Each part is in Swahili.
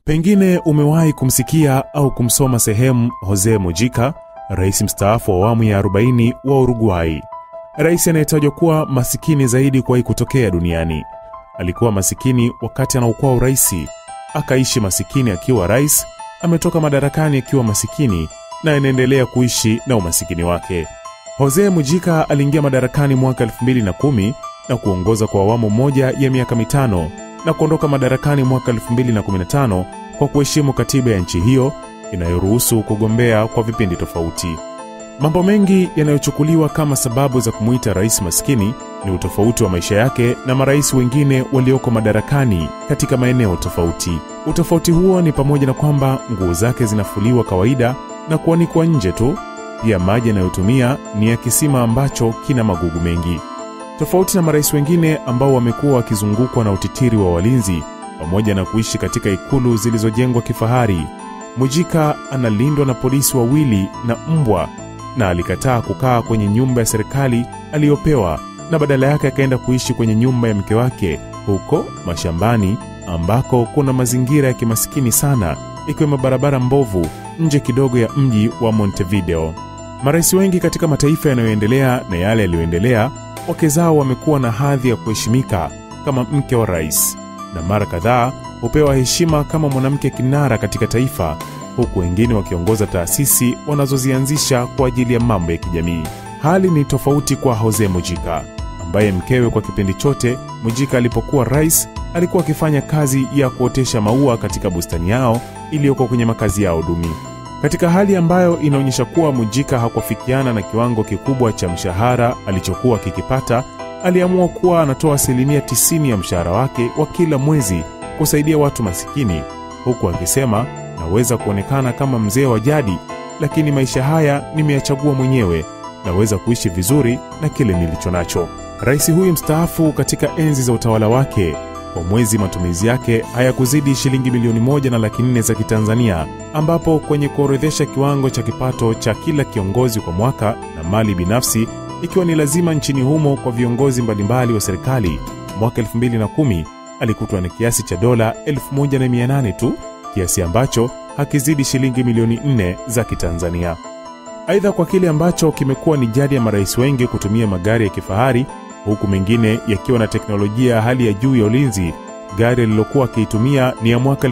Pengine umewahi kumsikia au kumsoma sehemu Jose Mujica, rais mstaafu wa awamu ya 40 wa Uruguay, rais anayetajwa kuwa masikini zaidi kuwahi kutokea duniani. Alikuwa masikini wakati anaokuwa uraisi, akaishi masikini akiwa rais, ametoka madarakani akiwa masikini na anaendelea kuishi na umasikini wake. Jose Mujica aliingia madarakani mwaka 2010 na kuongoza kwa awamu moja ya miaka mitano na kuondoka madarakani mwaka 2015 kwa kuheshimu katiba ya nchi hiyo inayoruhusu kugombea kwa vipindi tofauti. Mambo mengi yanayochukuliwa kama sababu za kumuita rais maskini ni utofauti wa maisha yake na marais wengine walioko madarakani katika maeneo tofauti. Utofauti huo ni pamoja na kwamba nguo zake zinafuliwa kawaida na kuanikwa nje tu. Pia maji yanayotumia ni ya kisima ambacho kina magugu mengi. Tofauti na marais wengine ambao wamekuwa wakizungukwa na utitiri wa walinzi pamoja na kuishi katika ikulu zilizojengwa kifahari, Mujica analindwa na polisi wawili na mbwa, na alikataa kukaa kwenye nyumba ya serikali aliyopewa na badala yake akaenda kuishi kwenye nyumba ya mke wake huko mashambani ambako kuna mazingira ya kimasikini sana, ikiwemo barabara mbovu nje kidogo ya mji wa Montevideo. Marais wengi katika mataifa yanayoendelea na yale yaliyoendelea, wake zao wamekuwa na hadhi ya kuheshimika kama mke wa rais, na mara kadhaa hupewa heshima kama mwanamke kinara katika taifa, huku wengine wakiongoza taasisi wanazozianzisha kwa ajili ya mambo ya kijamii. Hali ni tofauti kwa Jose Mujica ambaye mkewe kwa kipindi chote Mujica alipokuwa rais alikuwa akifanya kazi ya kuotesha maua katika bustani yao iliyoko kwenye makazi yao duni. Katika hali ambayo inaonyesha kuwa Mujica hakuafikiana na kiwango kikubwa cha mshahara alichokuwa kikipata, aliamua kuwa anatoa asilimia 90 ya mshahara wake wa kila mwezi kusaidia watu masikini, huku akisema, naweza kuonekana kama mzee wa jadi, lakini maisha haya nimeyachagua mwenyewe, naweza kuishi vizuri na kile nilicho nacho. Rais huyu mstaafu katika enzi za utawala wake kwa mwezi matumizi yake hayakuzidi shilingi milioni moja na laki nne za Kitanzania, ambapo kwenye kuorodhesha kiwango cha kipato cha kila kiongozi kwa mwaka na mali binafsi ikiwa ni lazima nchini humo kwa viongozi mbalimbali wa serikali, mwaka 2010 alikutwa na kiasi cha dola 1800 tu, kiasi ambacho hakizidi shilingi milioni 4 za Kitanzania. Aidha, kwa kile ambacho kimekuwa ni jadi ya marais wengi kutumia magari ya kifahari huku mengine yakiwa na teknolojia ya hali ya juu ya ulinzi. Gari alilokuwa akiitumia ni ya mwaka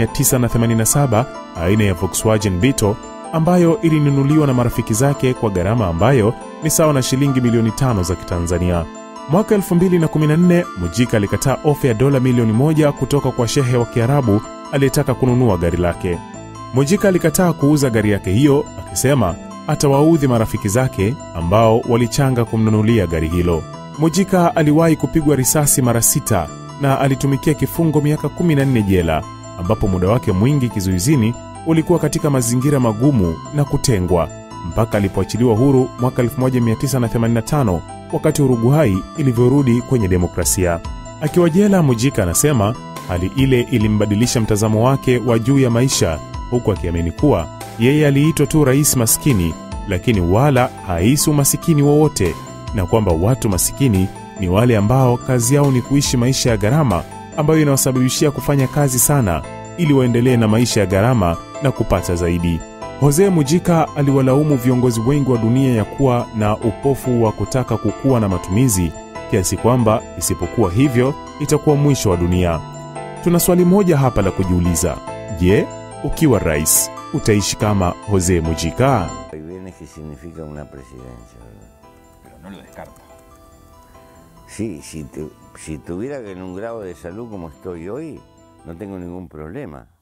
1987 aina ya Volkswagen Beetle ambayo ilinunuliwa na marafiki zake kwa gharama ambayo ni sawa na shilingi milioni tano za Kitanzania. Mwaka 2014 Mujica alikataa ofa ya dola milioni moja kutoka kwa shehe wa Kiarabu aliyetaka kununua gari lake. Mujica alikataa kuuza gari yake hiyo akisema atawaudhi marafiki zake ambao walichanga kumnunulia gari hilo. Mujica aliwahi kupigwa risasi mara sita na alitumikia kifungo miaka 14 jela, ambapo muda wake mwingi kizuizini ulikuwa katika mazingira magumu na kutengwa mpaka alipoachiliwa huru mwaka 1985 wakati Uruguay ilivyorudi kwenye demokrasia. Akiwa jela, Mujica anasema hali ile ilimbadilisha mtazamo wake wa juu ya maisha, huku akiamini kuwa yeye aliitwa tu rais maskini, lakini wala haisi umasikini wowote na kwamba watu masikini ni wale ambao kazi yao ni kuishi maisha ya gharama ambayo inawasababishia kufanya kazi sana ili waendelee na maisha ya gharama na kupata zaidi. Jose Mujica aliwalaumu viongozi wengi wa dunia ya kuwa na upofu wa kutaka kukua na matumizi kiasi kwamba isipokuwa hivyo itakuwa mwisho wa dunia. Tuna swali moja hapa la kujiuliza. Je, ukiwa rais utaishi kama Jose Mujica? Hay bienes que significa una presidencia, ¿verdad? pero no lo descarta. Sí, si, tu- si tuviera en un grado de salud como estoy hoy, no tengo ningún problema.